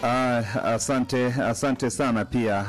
Ah, asante, asante sana pia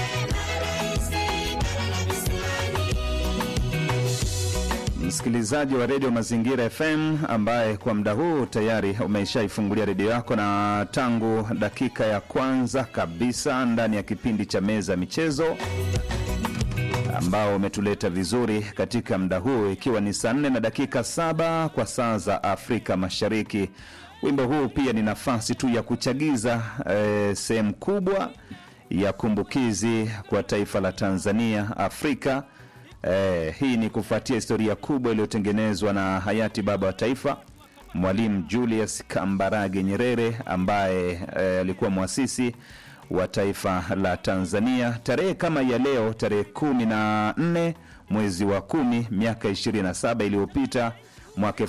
msikilizaji wa redio Mazingira FM ambaye kwa muda huu tayari umeishaifungulia redio yako, na tangu dakika ya kwanza kabisa ndani ya kipindi cha meza ya michezo ambao umetuleta vizuri katika muda huu, ikiwa ni saa nne na dakika saba kwa saa za Afrika Mashariki. Wimbo huu pia ni nafasi tu ya kuchagiza eh, sehemu kubwa ya kumbukizi kwa taifa la Tanzania, Afrika. Eh, hii ni kufuatia historia kubwa iliyotengenezwa na hayati baba wa taifa Mwalimu Julius Kambarage Nyerere ambaye eh, alikuwa mwasisi wa taifa la Tanzania. Tarehe kama ya leo, tarehe kumi na nne mwezi wa kumi miaka 27 iliyopita mwaka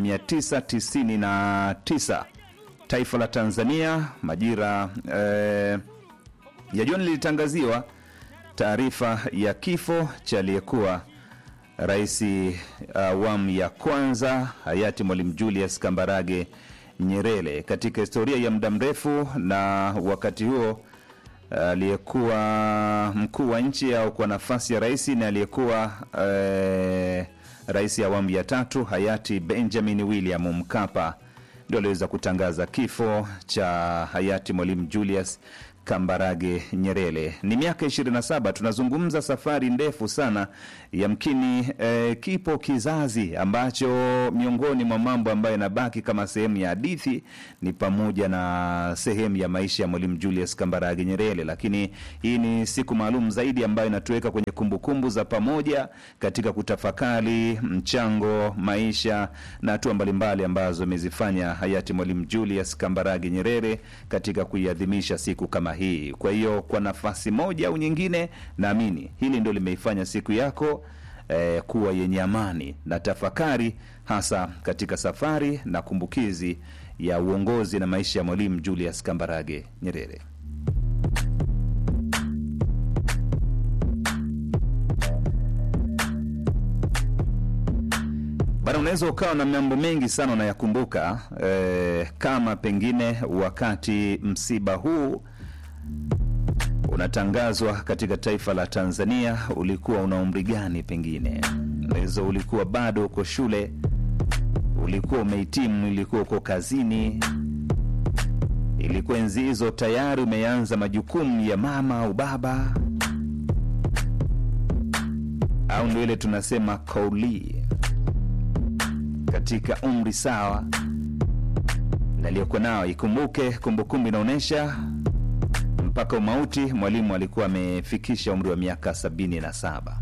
1999 taifa la Tanzania majira eh, ya jioni lilitangaziwa taarifa ya kifo cha aliyekuwa rais awamu uh, ya kwanza hayati Mwalimu Julius Kambarage Nyerere. Katika historia ya muda mrefu na wakati huo aliyekuwa uh, mkuu wa nchi au kwa nafasi ya rais ni aliyekuwa uh, rais awamu ya tatu hayati Benjamin William Mkapa ndio aliweza kutangaza kifo cha hayati Mwalimu Julius Kambarage Nyerere. Ni miaka 27, tunazungumza safari ndefu sana, yamkini eh, kipo kizazi ambacho miongoni mwa mambo ambayo yanabaki kama sehemu ya hadithi ni pamoja na sehemu ya maisha ya Mwalimu Julius Kambarage Nyerere, lakini hii ni siku maalum zaidi ambayo inatuweka kwenye kumbukumbu za pamoja katika kutafakari mchango, maisha na hatua mbalimbali ambazo amezifanya hayati Mwalimu Julius Kambarage Nyerere katika kuiadhimisha siku kama hii. Kwa hiyo kwa nafasi moja au nyingine, naamini hili ndio limeifanya siku yako eh, kuwa yenye amani na tafakari, hasa katika safari na kumbukizi ya uongozi na maisha ya Mwalimu Julius Kambarage Nyerere. Bana, unaweza ukawa na mambo mengi sana unayakumbuka, eh, kama pengine wakati msiba huu unatangazwa katika taifa la Tanzania, ulikuwa una umri gani? Pengine unaweza ulikuwa bado uko shule, ulikuwa umehitimu, ilikuwa uko kazini, ilikuwa enzi hizo tayari umeanza majukumu ya mama au baba, au ndio ile tunasema kauli katika umri sawa na aliyokuwa nao. Ikumbuke kumbukumbu inaonyesha mpaka umauti mwalimu alikuwa amefikisha umri wa miaka sabini na saba.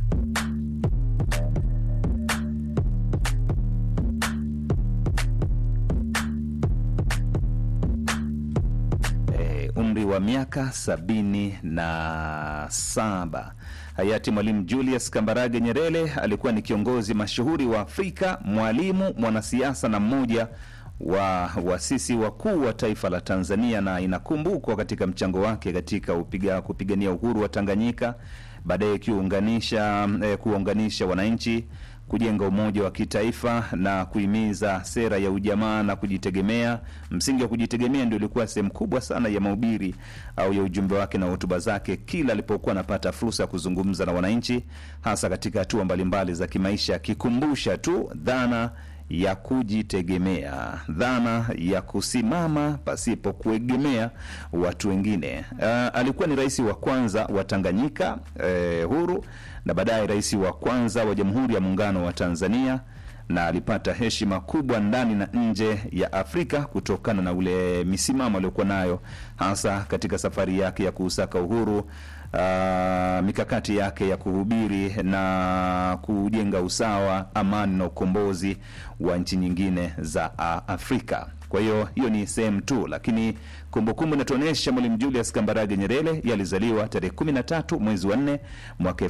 E, umri wa miaka sabini na saba. Hayati Mwalimu Julius Kambarage Nyerere alikuwa ni kiongozi mashuhuri wa Afrika, mwalimu, mwanasiasa na mmoja wa wasisi wakuu wa taifa la Tanzania, na inakumbukwa katika mchango wake katika upiga, kupigania uhuru wa Tanganyika, baadaye kiunganisha eh, kuunganisha wananchi, kujenga umoja wa kitaifa na kuhimiza sera ya ujamaa na kujitegemea. Msingi wa kujitegemea ndio ilikuwa sehemu kubwa sana ya mahubiri au ya ujumbe wake na hotuba zake kila alipokuwa anapata fursa ya kuzungumza na wananchi, hasa katika hatua mbalimbali za kimaisha, akikumbusha tu dhana ya kujitegemea, dhana ya kusimama pasipo kuegemea watu wengine. Uh, alikuwa ni rais wa kwanza wa Tanganyika eh, huru na baadaye rais wa kwanza wa Jamhuri ya Muungano wa Tanzania, na alipata heshima kubwa ndani na nje ya Afrika kutokana na ule misimamo aliyokuwa nayo hasa katika safari yake ya kuusaka uhuru. Uh, mikakati yake ya kuhubiri na kujenga usawa, amani na ukombozi wa nchi nyingine za uh, Afrika. Kwa hiyo hiyo ni sehemu tu, lakini kumbukumbu inatuonyesha Mwalimu Julius Kambarage Nyerere yalizaliwa tarehe 13 mwezi wa 4 mwaka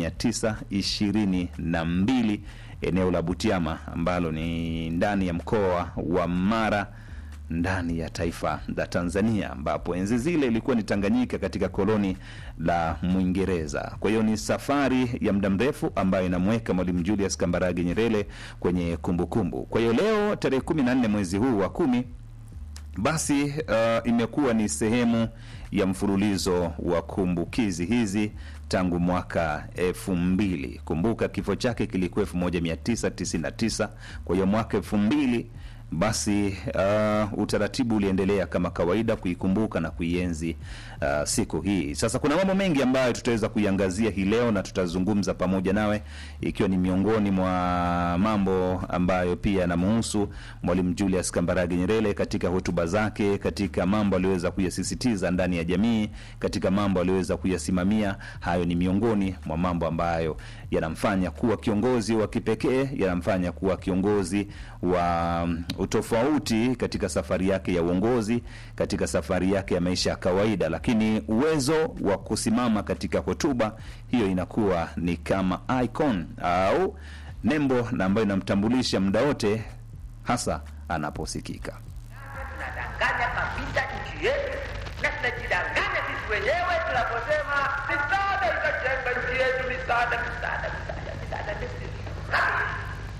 1922 eneo la Butiama ambalo ni ndani ya mkoa wa Mara ndani ya taifa la Tanzania, ambapo enzi zile ilikuwa ni Tanganyika katika koloni la Mwingereza. Kwa hiyo ni safari ya muda mrefu ambayo inamweka Mwalimu Julius Kambarage Nyerere kwenye kumbukumbu. Kwa hiyo leo tarehe kumi na nne mwezi huu wa kumi basi uh, imekuwa ni sehemu ya mfululizo wa kumbukizi hizi tangu mwaka elfu mbili. Kumbuka kifo chake kilikuwa elfu moja mia tisa tisini na tisa. Kwa hiyo mwaka elfu mbili basi uh, utaratibu uliendelea kama kawaida kuikumbuka na kuienzi uh, siku hii. Sasa kuna mambo mengi ambayo tutaweza kuiangazia hii leo na tutazungumza pamoja nawe, ikiwa ni miongoni mwa mambo ambayo pia yanamhusu Mwalimu Julius Kambarage Nyerere katika hotuba zake, katika mambo aliyoweza kuyasisitiza ndani ya jamii, katika mambo aliyoweza kuyasimamia. Hayo ni miongoni mwa mambo ambayo yanamfanya kuwa kiongozi wa kipekee, yanamfanya kuwa kiongozi wa utofauti katika safari yake ya uongozi, katika safari yake ya maisha ya kawaida. Lakini uwezo wa kusimama katika hotuba hiyo inakuwa ni kama icon au nembo na ambayo inamtambulisha muda wote, hasa anaposikika. tunadanganya kabisa nchi yetu na tunajidanganya sisi wenyewe tunaposema misaada itajenga nchi yetu, misaada, misaada, misaada, misaada. This is rubbish.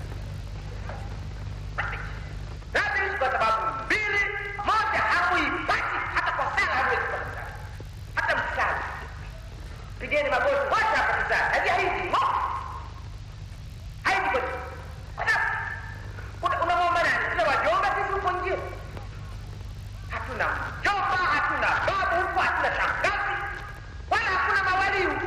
Rubbish. Rubbish kwa sababu mbili. Moja, hamuipati hata kwa sala, hamuwezi kupata msaada, hata msaada. Pigeni magoti wote hapa msaada, haji haiji mo haiji kweli. Kwa sababu una- unamwomba nani? Tuna wajomba sisi huko nje hatuna mjomba, hatuna babu huko, hatuna shangazi, wala hakuna mawali huko.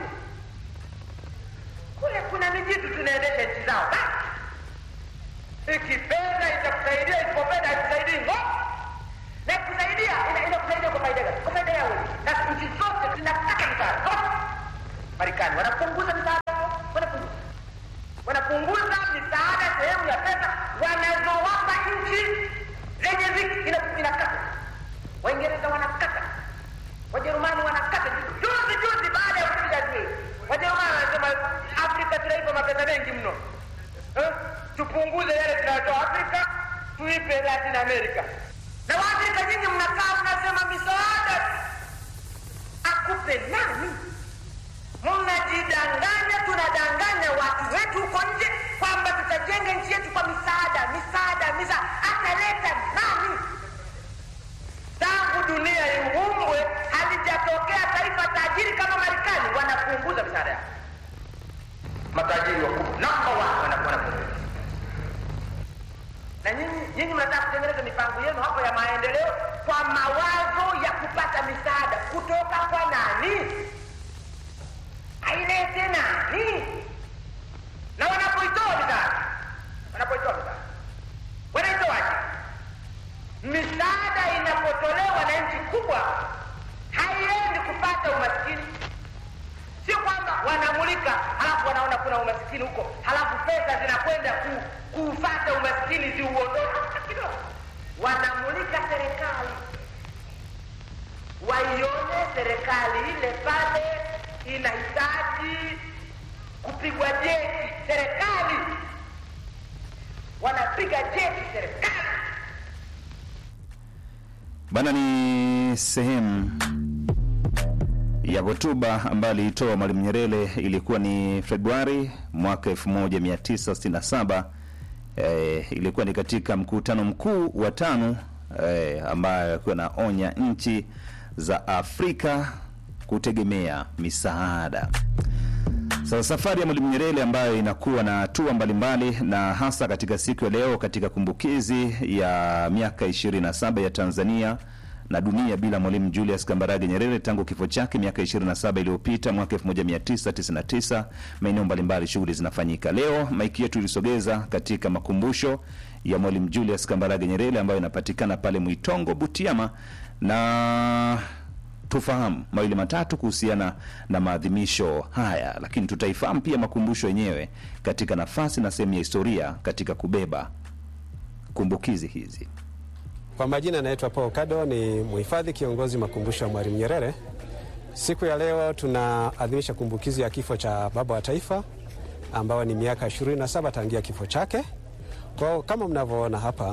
Kule kuna mijitu tunaendesha nchi zao. Basi ikipenda itakusaidia, isipopenda haikusaidii ngo na ikusaidia ina- inakusaidia kwa faida gani? Kwa faida yao wenyewe. Na nchi zote zinataka misaada zote. Marekani wanapunguza misaada yao, wanapunguza wanapunguza misaada sehemu ya pesa wanazowapa nchi zenye viki ina- inakata. Waingereza wanakata, Wajerumani wanakata. Juzi juzi baada ya kupiga dui, Wajerumani wanasema Afrika tunaipa mapesa mengi mno eh? Tupunguze yale tunayotoa Afrika tuipe Latin America. Na Waafrika nyinyi mnakaa mnasema misaada akupe nani? Mnajidanganya, tunadanganya watu wetu huko nje kwamba tutajenga nchi yetu kwa misaada, misaada, misaada. Ataleta nani? Tangu dunia iumbwe halijatokea taifa tajiri kama Marekani, wanapunguza misaada yao. Matajiri wakubwa namba one wana- wanapunguza, na nyinyi nyinyi mnataka kutengeneza mipango yenu hapo ya maendeleo kwa mawazo ya kupata misaada kutoka kwa nani? ailete nani? Na wanapoitoa misaada, wanapoitoa misaada, wanaitoaje? Misaada inapotolewa na nchi kubwa haiendi kupata umaskini. Sio kwamba wanamulika halafu wanaona kuna umaskini huko, halafu pesa zinakwenda ku, kuufata umaskini ziuondoe hata kidogo. Wanamulika serikali waione serikali ile pale inahitaji kupigwa jeki. Serikali wanapiga jeki serikali. Bana, ni sehemu ya hotuba ambayo aliitoa Mwalimu Nyerere. Ilikuwa ni Februari mwaka 1967. Eh, ilikuwa ni katika mkutano mkuu wa tano eh, ambayo alikuwa naonya nchi za Afrika kutegemea misaada. Sasa safari ya Mwalimu Nyerere ambayo inakuwa na hatua mbalimbali na hasa katika siku ya leo katika kumbukizi ya miaka 27 ya Tanzania na dunia bila Mwalimu Julius Kambarage Nyerere tangu kifo chake miaka 27 iliyopita mwaka 1999. Maeneo mbalimbali shughuli zinafanyika. Leo maiki yetu ilisogeza katika makumbusho ya Mwalimu Julius Kambarage Nyerere ambayo inapatikana pale Mwitongo, Butiama na tufahamu mawili matatu kuhusiana na maadhimisho haya, lakini tutaifahamu pia makumbusho yenyewe katika nafasi na sehemu ya historia katika kubeba kumbukizi hizi. Kwa majina naitwa Paul Kado, ni mhifadhi kiongozi makumbusho ya Mwalimu Nyerere. Siku ya leo tunaadhimisha kumbukizi ya kifo cha baba wa taifa ambao ni miaka 27 tangia kifo chake. Kwa kama mnavyoona hapa,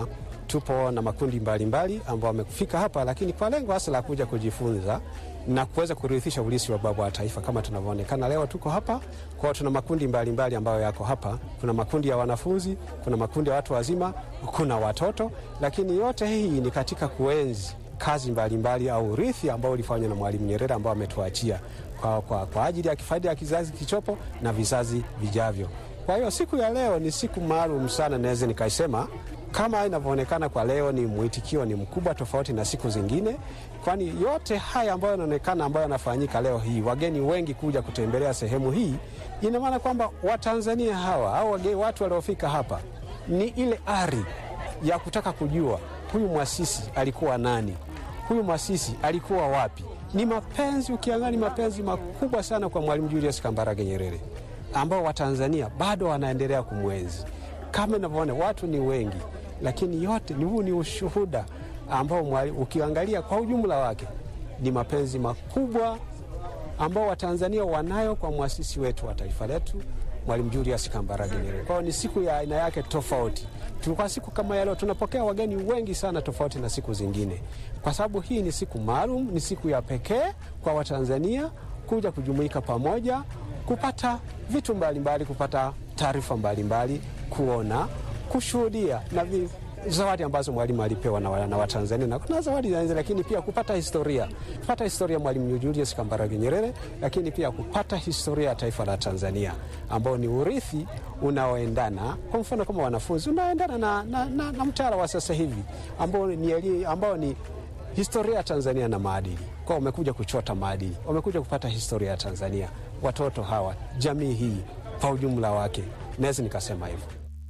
tupo na makundi mbalimbali ambao wamefika hapa, lakini kwa lengo hasa la kuja kujifunza na kuweza kurithisha ulisi wa baba wa taifa. Kama tunavyoonekana leo tuko hapa kwao, tuna makundi mbalimbali mbali ambayo yako hapa. Kuna makundi ya wanafunzi, kuna makundi ya watu wazima, kuna watoto, lakini yote hii ni katika kuenzi kazi mbalimbali mbali au urithi ambao ulifanywa na Mwalimu Nyerere ambao ametuachia kwa, kwa, kwa ajili ya kifaida ya kizazi kichopo na vizazi vijavyo. Kwa hiyo siku ya leo ni siku maalum sana, naweza nikaisema kama inavyoonekana kwa leo, ni mwitikio ni mkubwa tofauti na siku zingine, kwani yote haya ambayo yanaonekana ambayo yanafanyika leo hii, wageni wengi kuja kutembelea sehemu hii, ina maana kwamba Watanzania hawa au wageni, watu waliofika hapa ni ile ari ya kutaka kujua huyu mwasisi alikuwa nani, huyu mwasisi alikuwa wapi. Ni mapenzi, ukiangalia, ni mapenzi makubwa sana kwa Mwalimu Julius Kambarage Nyerere ambao Watanzania bado wanaendelea kumwenzi. Kama inavyoona watu ni wengi, lakini yote ni huu ni ushuhuda ambao ukiangalia kwa ujumla wake ni mapenzi makubwa ambao Watanzania wanayo kwa mwasisi wetu wa taifa letu Mwalimu Julius Kambarage Nyerere. Kwa hiyo ni siku ya aina yake tofauti. Kwa siku kama ya leo tunapokea wageni wengi sana, tofauti na siku zingine, kwa sababu hii ni siku maalum, ni siku ya pekee kwa Watanzania kuja kujumuika pamoja, kupata vitu mbalimbali mbali, kupata taarifa mbalimbali, kuona, kushuhudia na vi, zawadi ambazo mwalimu alipewa na, na Watanzania na kuna zawadi za lakini pia kupata historia, kupata historia ya Mwalimu Julius Kambarage Nyerere, lakini pia kupata historia ya taifa la Tanzania ambao ni urithi unaoendana, kwa mfano kama wanafunzi, unaoendana na, na, na, na mtaala wa sasa hivi ambao ni, ambao ni historia ya Tanzania na maadili. Kwa wamekuja kuchota maadili, wamekuja kupata historia ya Tanzania, watoto hawa, jamii hii kwa ujumla wake, naweza nikasema hivyo.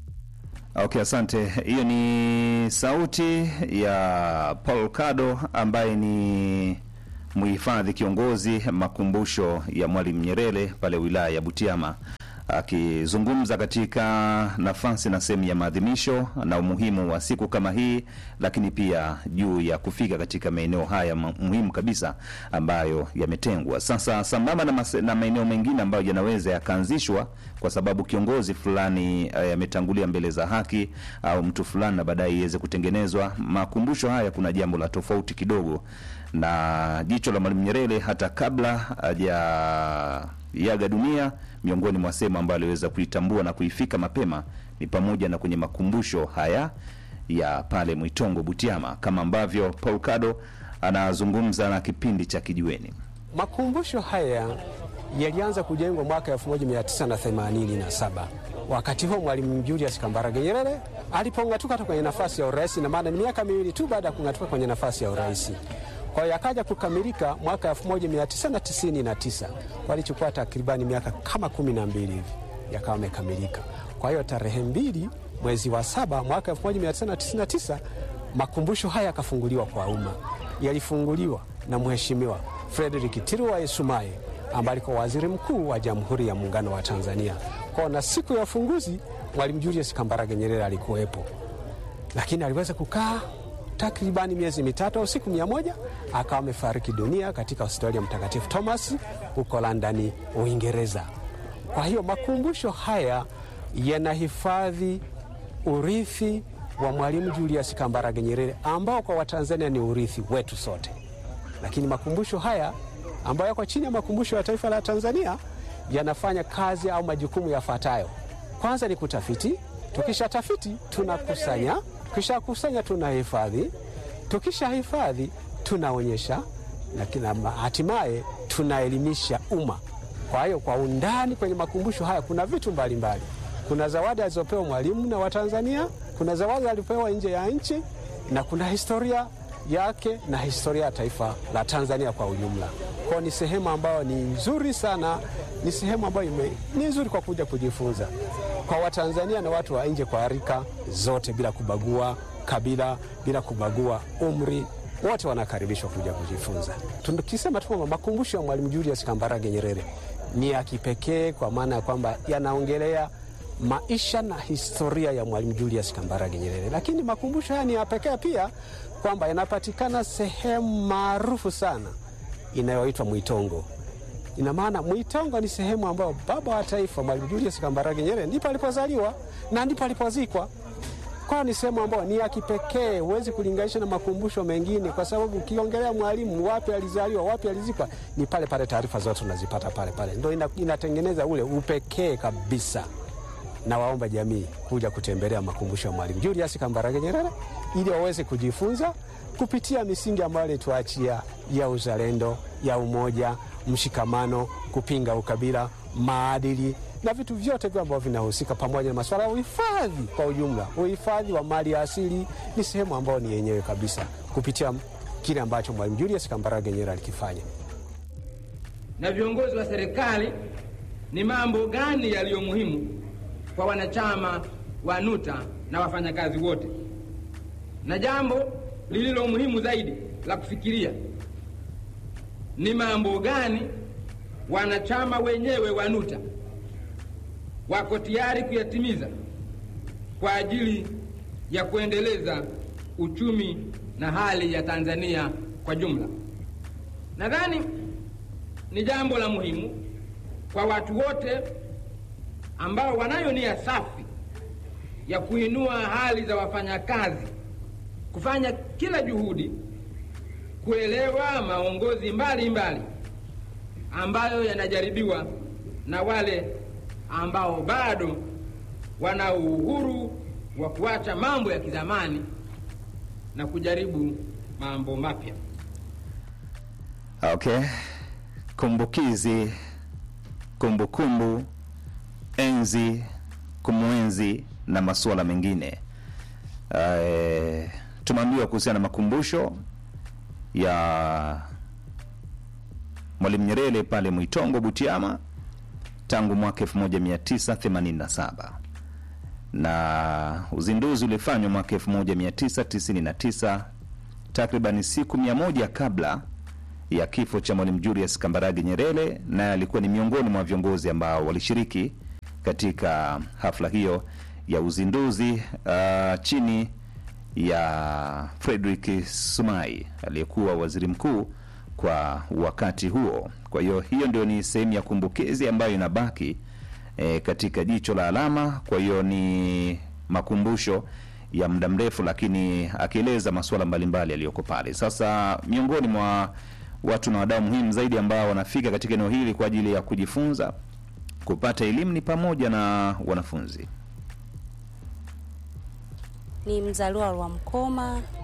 Okay, asante. Hiyo ni sauti ya Paul Kado ambaye ni mhifadhi kiongozi makumbusho ya Mwalimu Nyerere pale wilaya ya Butiama akizungumza katika nafasi na sehemu ya maadhimisho na umuhimu wa siku kama hii, lakini pia juu ya kufika katika maeneo haya muhimu kabisa ambayo yametengwa sasa, sambamba na, na maeneo mengine ambayo yanaweza yakaanzishwa kwa sababu kiongozi fulani ametangulia mbele za haki au mtu fulani na baadaye iweze kutengenezwa. Makumbusho haya kuna jambo la tofauti kidogo na jicho la Mwalimu Nyerere hata kabla hajaaga dunia miongoni mwa sehemu ambayo aliweza kuitambua na kuifika mapema ni pamoja na kwenye makumbusho haya ya pale Mwitongo Butiama, kama ambavyo Paul Kado anazungumza na kipindi cha Kijiweni. Makumbusho haya yalianza kujengwa mwaka 1987 wakati huo Mwalimu Julius Kambarage Nyerere alipong'atuka kwenye nafasi ya urais, na maana ni miaka miwili tu baada ya kung'atuka kwenye nafasi ya urais. Kwa hiyo yakaja kukamilika mwaka 1999 walichukua takribani miaka kama kumi na mbili hivi yakawa amekamilika. Kwa hiyo tarehe mbili mwezi wa saba mwaka 1999 makumbusho haya yakafunguliwa kwa umma. Yalifunguliwa na Mheshimiwa Frederick Tiruwa Sumaye ambaye alikuwa waziri mkuu wa Jamhuri ya Muungano wa Tanzania. Kwa na siku ya ufunguzi Mwalimu Julius Kambarage Nyerere alikuwepo, lakini aliweza kukaa takribani miezi mitatu au siku mia moja akawa amefariki dunia katika hospitali ya Mtakatifu Thomas huko London, Uingereza. Kwa hiyo makumbusho haya yanahifadhi urithi wa Mwalimu Julius Kambarage Nyerere ambao kwa Watanzania ni urithi wetu sote, lakini makumbusho haya ambayo yako chini ya makumbusho ya taifa la Tanzania yanafanya kazi au majukumu yafuatayo. Kwanza ni kutafiti, tukisha tafiti tunakusanya tukishakusanya tunahifadhi, tukishahifadhi tunaonyesha na hatimaye tunaelimisha umma. Kwa hiyo kwa undani kwenye makumbusho haya kuna vitu mbalimbali mbali. Kuna zawadi alizopewa Mwalimu na Watanzania, kuna zawadi alipewa nje ya nchi, na kuna historia yake na historia ya taifa la Tanzania kwa ujumla. Kwa ni sehemu ambayo ni nzuri sana, ni sehemu ambayo ni nzuri kwa kuja kujifunza kwa Watanzania na watu wa nje kwa rika zote, bila kubagua kabila, bila kubagua umri, wote wanakaribishwa kuja kujifunza. Tukisema tu kwamba makumbusho ya Mwalimu Julius Kambarage Nyerere ni ya kipekee kwa maana ya kwamba yanaongelea maisha na historia ya Mwalimu Julius Kambarage Nyerere, lakini makumbusho haya ni ya pekee pia kwamba yanapatikana sehemu maarufu sana inayoitwa Mwitongo. Ina maana Mwitongo ni sehemu ambayo baba wa taifa Mwalimu Julius Kambarage Nyerere ndipo alipozaliwa na ndipo alipozikwa. Kwa ni sehemu ambayo ni ya kipekee, huwezi kulinganisha na makumbusho mengine, kwa sababu ukiongelea mwalimu, wapi alizaliwa, wapi alizikwa, ni pale pale, taarifa zote unazipata pale pale, ndio ina, inatengeneza ule upekee kabisa. Na waomba jamii kuja kutembelea makumbusho ya Mwalimu Julius Kambarage Nyerere ili waweze kujifunza kupitia misingi ambayo alituachia ya uzalendo, ya umoja, mshikamano, kupinga ukabila, maadili na vitu vyote vile ambavyo vinahusika pamoja na masuala ya uhifadhi kwa ujumla. Uhifadhi wa mali ya asili ni sehemu ambayo ni yenyewe kabisa kupitia kile ambacho Mwalimu Julius Kambarage Nyerere alikifanya. Na viongozi wa serikali, ni mambo gani yaliyo muhimu kwa wanachama wa NUTA na wafanyakazi wote? Na jambo lililo muhimu zaidi la kufikiria ni mambo gani wanachama wenyewe wa NUTA wako tayari kuyatimiza kwa ajili ya kuendeleza uchumi na hali ya Tanzania kwa jumla. Nadhani ni jambo la muhimu kwa watu wote ambao wanayo nia safi ya kuinua hali za wafanyakazi kufanya kila juhudi kuelewa maongozi mbalimbali ambayo yanajaribiwa na wale ambao bado wana uhuru wa kuacha mambo ya kizamani na kujaribu mambo mapya. Okay, kumbukizi, kumbukumbu, enzi, kumwenzi na masuala mengine. Uh, tumeambiwa kuhusiana na makumbusho ya Mwalimu Nyerere pale Mwitongo, Butiama tangu mwaka 1987 na uzinduzi ulifanywa mwaka 1999 takriban siku mia moja kabla ya kifo cha Mwalimu Julius Kambarage Nyerere, naye alikuwa ni miongoni mwa viongozi ambao walishiriki katika hafla hiyo ya uzinduzi uh, chini ya Frederick Sumai aliyekuwa waziri mkuu kwa wakati huo. Kwa hiyo hiyo ndio ni sehemu ya kumbukizi ambayo inabaki e, katika jicho la alama. Kwa hiyo ni makumbusho ya muda mrefu, lakini akieleza masuala mbalimbali yaliyoko pale. Sasa miongoni mwa watu na wadau muhimu zaidi ambao wanafika katika eneo hili kwa ajili ya kujifunza, kupata elimu ni pamoja na wanafunzi. Ni mzaliwa wa Mkoma,